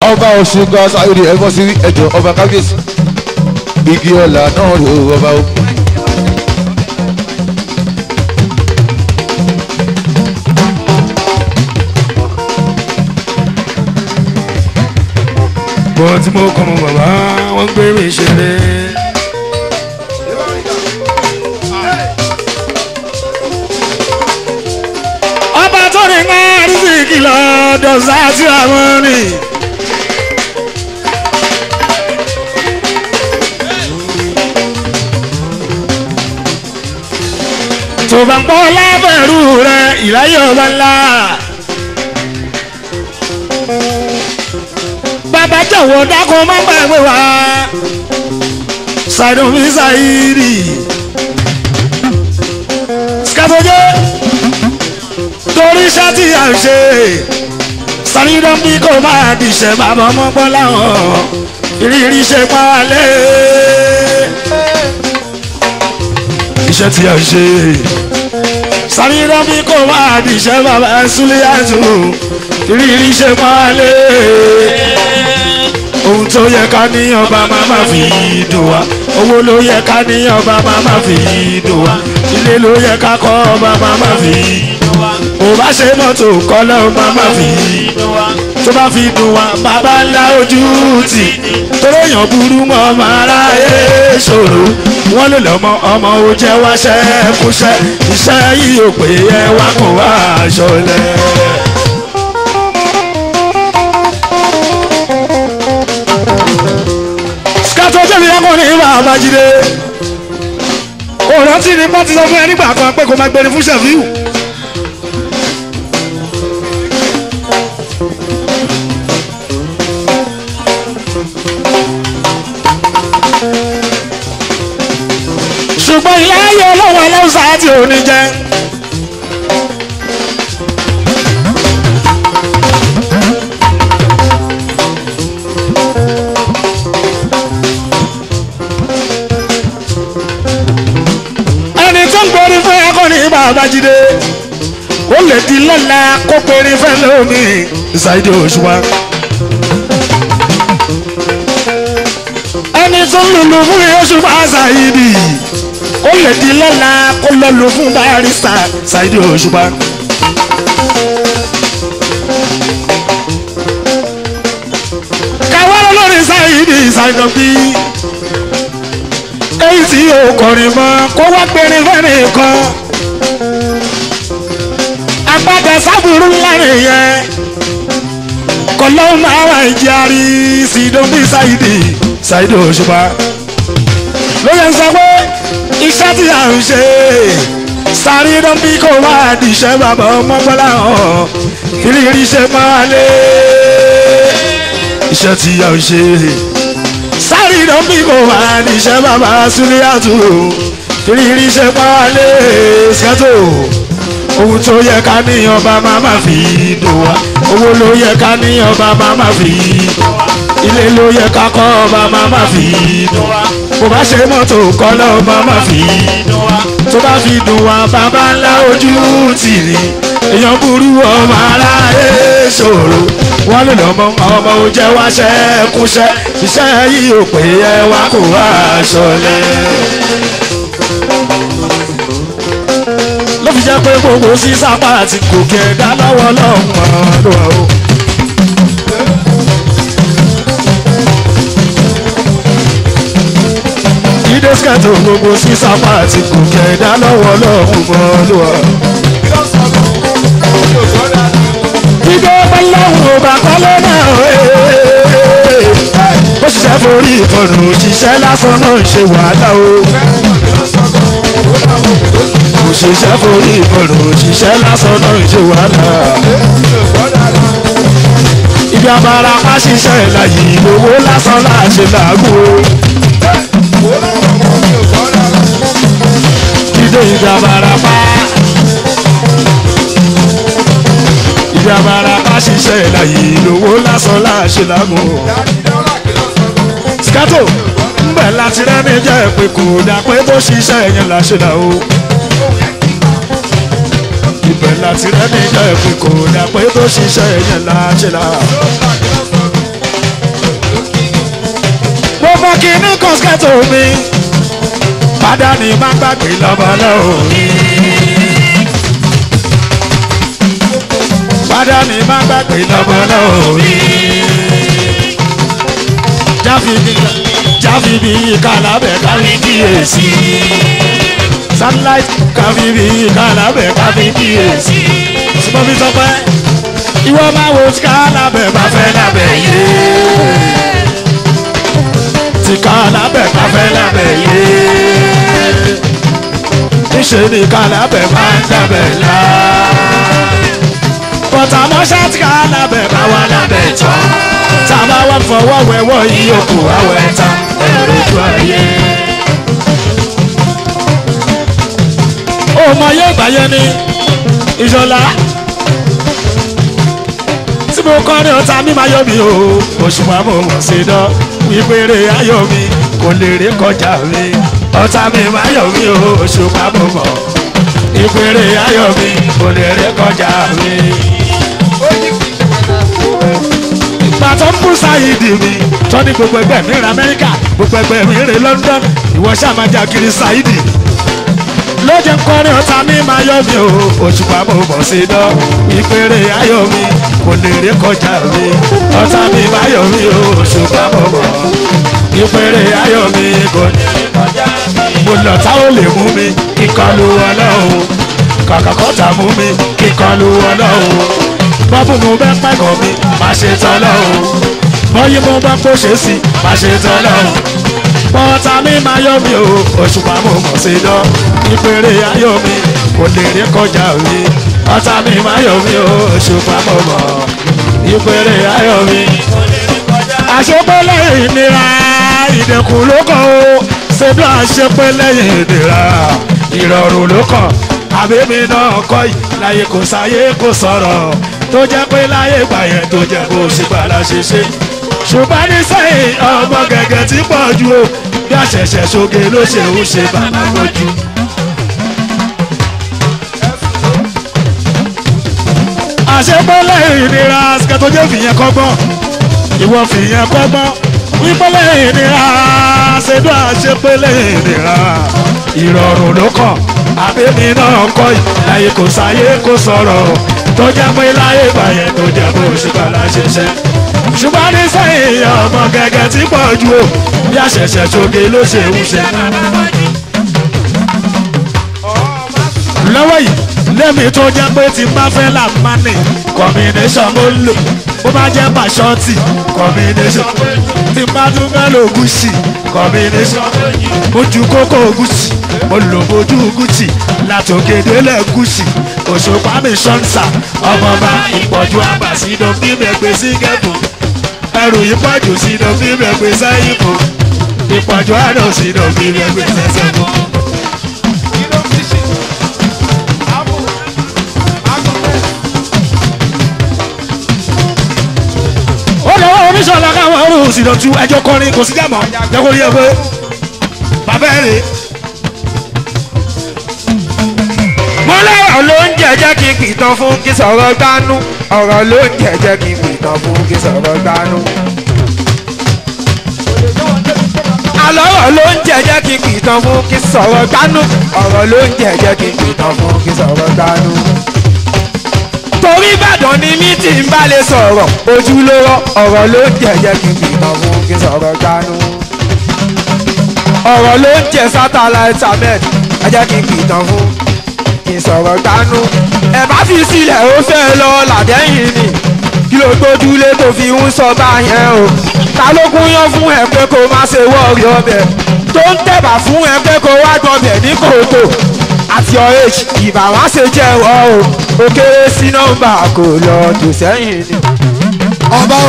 ọba ọ̀ṣunga sáyọ̀dì ẹ̀fọ́ sí ẹ̀jọ̀ ọba kábíyèsí igi ọ̀là náà rò ọba o. bọ́ tí mo kọ́ mọ bàbá wọ́n gbé mi ṣeré. ọba tó ní ká rìsíkì lọ́dọ̀ sáà tí àwọn rìn. tó bá ń pọ́ lábẹ́rù rẹ ìráyè ọba ńlá. bàbá jọ̀wọ́ dákun má gbàgbé wa. ṣàìdùn mi ṣàìrì. skafoje torí iṣẹ́ tí a ń ṣe. sàrídọ́n bí kò máa dìṣẹ́ bàbá ọmọ gbọ́ láwọn ìrírí ṣe pa wá lé iṣẹ́ tí a ń ṣe. Sàmíràn bí kò máa di iṣẹ́ bàbá Súlíyàtù rírí ṣe máa lé. Ohun tó yẹ ká ní ọba máa ma fi dùn wá. Owó ló yẹ ká ní ọba máa ma fi dùn wá. Ilé ló yẹ ká kọ́ ọba máa ma fi dùn wá. Kò bá ṣe mọ́tò kọ́lọ́ máa ma fi dùn wá. Tó bá fi dùn wá, bàbá ńlá ojú tì. Torí èèyàn burú mọ́ ọmọ aráyé ṣòro wọ́n lè lọ́mọ ọmọ ó jẹ́ wáṣẹ́ kúṣẹ́ iṣẹ́ yìí ò pé ẹ wá kó wá aṣọ lẹ̀. skato jẹ́bi ọkùnrin bàbá jíde òrántí ni pọ́n ti sọ fún ẹ nígbà kan pé kó máa gbẹni fún ṣẹ̀fíù. ṣùgbọ́n ìyá ayé ọlọ́wọ́ ẹlẹ́wùsà àti òní jẹ́. ẹni tó ń gbórí fún ẹkọ ní bàbá jídé ó lè di lọ́la kó péré fẹ́ lómi ṣáìdì òṣùwà. ẹni tó ń lùlù fún òṣùwà ṣáìdì ó lè di lọ́la kó lọ lò fún barista ṣáìdì òṣùpá. káwá lórí ṣáìdì ṣàìdọ̀bí èyí tí yóò kọrin mọ́ kó wá gbẹrin fẹ́rin kan. àgbàdo sábúrú lárin yẹn kọlọ́ máa wà ìjàrí sídọ́bí ṣáìdì ṣáìdì òṣùpá. ló yẹ sọ pé iṣẹ́ tí a ń ṣe sáré dán bí kò máa dìṣẹ́ bàbá ọmọ bọ́lá hàn ìrírí ṣe máa lé iṣẹ́ tí a ń ṣe sáré dán bí kò máa dìṣẹ́ bàbá Súlíyàtù ìrírí ṣe máa lé ṣètò ohun tó yẹ ká ní ọba máa ma fi dùn wá owó ló yẹ ká ní ọba máa ma fi dùn wá ilé ló yẹ ká kọ́ ọba máa ma fi dùn wá kò bá ṣe mọ́tò kọ́ lọ́ọ́ máa ma fi dùn wá tó bá fi dùn wá bàbá ńlá ojú tì ní èèyàn burú ọmọ aráyé ṣòro wọ́n lè lọ́mọ ọmọ ò jẹ́ wáṣẹ́ kúṣẹ́ iṣẹ́ yìí ò pé ẹ wá kó wá aṣọ lẹ̀. ló fi jẹ́ pé gbogbo sísápá àti gòkè ẹ̀dá lọ́wọ́ lọ́wọ́ lọ́wọ́ o. Jídé skẹ́tò gbogbo sísápá àti gòkè ẹ̀dá lọ́wọ́ lọ́wọ́ lọ́wọ́. Jídé bọ́láwù bá kọ́lé náà ee. Ó ṣiṣẹ́ forí ìkọlù òṣìṣẹ́ lásán náà ń ṣe wàhálà o. Òṣìṣẹ́ forí ìkọlù òṣìṣẹ́ lásán náà ń ṣe wàhálà. Ibi abara pa ṣiṣẹ́ ìlàyé owó lásán láṣẹ làágùn o. Jídé ibi abara pa. Ibi abara pa ṣiṣẹ́ ìlàyé owó lásán láṣẹ làágùn o. Skato ńbẹ̀ láti rẹ́ni jẹ́ pé kò dà pé bó ṣiṣẹ́ yẹn láṣẹ là o. Ibẹ̀ láti rẹ́ni jẹ́ pé kò dà pé bó ṣiṣẹ́ yẹn láṣẹ là. skẹ́tò mi padà ní má gbàgbé lọ́bọ̀lọ́wọ́ mi. padà ní má gbàgbé lọ́bọ̀lọ́wọ́ mi. jáfìbí jáfìbí kàlábẹ̀ kárí kíyèsí. satellite káfíbí kàlábẹ̀ kárí kíyèsí. ṣùgbọ́n mi sọ pé ìwọ máa wo kàlábẹ̀ bá fẹ́ lábẹ́ yé ti ká lábẹ́ ká fẹ́ lábẹ́ yé. Níṣẹ́ ni ká lábẹ́ máa ń dábẹ́ lá. Bọ̀tà mọ́ṣá ti ká lábẹ́ bá wà lábẹ́ tán. Tàbá wà fọwọ́ wẹ̀wọ́ ìyókù àwẹ̀ tán. Ẹ̀rọ ojú ayé. Ọmọ yóò gbáyé ní ìṣọ̀lá. Tí mo kọ́ ní ọ̀tá mi máa yọ mi o. Òṣùwà mo mọ̀ sí dán ìpèrè ayọ̀ mi kò lè rí kọjá mi ọ̀tá mi máa yọ̀ mí o ṣùgbọ́n mo mọ̀ ìpèrè ayọ̀ mi kò lè rí kọjá mi. ìgbà tó ń bú sáyidì mi tó ní gbogbo ẹgbẹ́ mi rìn amẹ́ríkà gbogbo ẹgbẹ́ mi rìn london ìwọ ṣàmájà kiri sáyidì lóde ń kọrin ọ̀tá mi máa yọ̀ mí o òṣùpá mo bọ̀ sí dán ìpèrè ayọ̀ mi kò lè rí kọjá mi ọ̀tá mi máa yọ̀ mí o òṣùpá mo bọ̀ ìpèrè ayọ̀ mi kò lè rí kọjá mi. mo lọ tá ò lè mú mi kíkọlù ọlọ́run kàkà kọ́tà mú mi kíkọlù ọlọ́run bọ́bù mo bẹ́ pẹ́gàn mi má ṣe tán lọ́hùn bọ́yí mo bá kó ṣe sí má ṣe tán lọ́hùn pọ́tà mi máa yọ̀ mí o òṣùpá mo mọ̀ sí dán ìpèrè ayọ̀ mi kò lè rí kọjá mi ọ̀tá mi máa yọ̀ mí o òṣùpá mo mọ̀ ìpèrè ayọ̀ mi. àṣepẹ́ lẹ́yìn ìnira ìdẹ̀kùn ló kàn ó ṣe bí àṣepẹ́ lẹ́yìn ìnira ìrọ̀rùn ló kàn àbẹ́mi náà kọ́ yìí láyé kò sáyé kò sọ̀rọ̀ tó jẹ́ pé láyé gbà yẹn tó jẹ́ kó ṣe gbàlá ṣe ṣe ṣùgbọ́n ní sẹ́yìn ọmọ gẹ̀gẹ̀ tí pọ̀ ju o bí àṣẹ̀ṣẹ̀ ṣoge ló ṣe ń ṣe bàbá lójú. àṣepọ́lẹ̀ ìnira kẹtọ́jẹ́ fìyẹn kọ́gbọ́n ìwọ fìyẹn kọ́gbọ́n wípọ́lẹ̀ ìnira ṣèdú àṣepọ́lẹ̀ ìnira ìrọ̀rùn ló kàn àbẹ́mi náà kọ́ yìí láyé kò sáyé kò sọ̀rọ̀ tó jẹ́ pé láyé bàyẹn tó jẹ́ bó ṣe bàlá ṣiṣẹ́ ṣùgbọ́n ní sẹ́yìn ọmọ gẹ́gẹ́ tí pọ̀ ju o bí àṣẹ̀ṣẹ̀ ṣoge ló ṣe ń ṣe. lọ́wọ́ yìí lẹ́mi tó jẹ́ pé tí n bá fẹ́ là má nì combination mo lò ó bá jẹ́ pàṣọ́tì combination tí n bá tún fẹ́ lò gúúsì combination mo ju kókó gúúsì mo lò bójú gúúsì látòkèdélẹ̀ gúúsì òṣùpá mi ṣọ́nsà ọmọọba ìpọ̀jù àgbà sínú bíbẹ̀ gbé sí gẹ̀bù ẹrù ìpọ̀jù sínú bíbẹ̀ gbé sẹ́yìn fún ìpọ̀jù àná sínú bíbẹ̀ gbé sẹ́sẹ̀ fún. ó lọ́wọ́ oníṣọ́lá káwọn ọrùn òsìdọ̀tú ẹjọ́ kọrin kò sí jàmọ́ jẹ́kọ́ rí ẹ pé bàbá ẹ̀ rè é. mo lọ́rọ̀ ló ń jẹ́jẹ́ kí n pìtàn fún kí sọ̀rọ̀ gbánú ọ̀rọ̀ ló ń jẹ́jẹ́ kí n pìtàn fún kí sọ̀rọ̀ gbánú. àlọ́rọ̀ ló ń jẹ́jẹ́ kí n pìtàn fún kí sọ̀rọ̀ gbánú ọ̀rọ̀ ló ń jẹ́jẹ́ kí n pìtàn fún kí sọ̀rọ̀ gbánú. torí ìbàdàn ni mí tí ń bá lè sọ̀rọ̀ ojúlówó ọ̀rọ̀ ló ń jẹ́jẹ́ kí n pìtàn fún kí sọ̀rọ̀ gbánú. ọ̀rọ̀ ló ń jẹ́ satellite ahmed ẹ jẹ́ kí n pìtàn fún ìsọ̀rọ̀ gbanú. ẹ bá fi sílẹ̀ ó fẹ́ lọ làdẹ́yìn ni kí ló gbójúlé tó fi ń sọ báyẹn o. ta ló gún yán fún ẹ pé kó má ṣe wọ́ọ̀rì ọbẹ̀ tó ń tẹ̀bà fún ẹ pé kó wá gbọ́bẹ̀ ní kòtò àti ọ̀rẹ́jì ìbà wá ṣe jẹ́wọ́ o ó kéré sí nọ́mbà kò lọ tò sẹ́yìn ni. ọba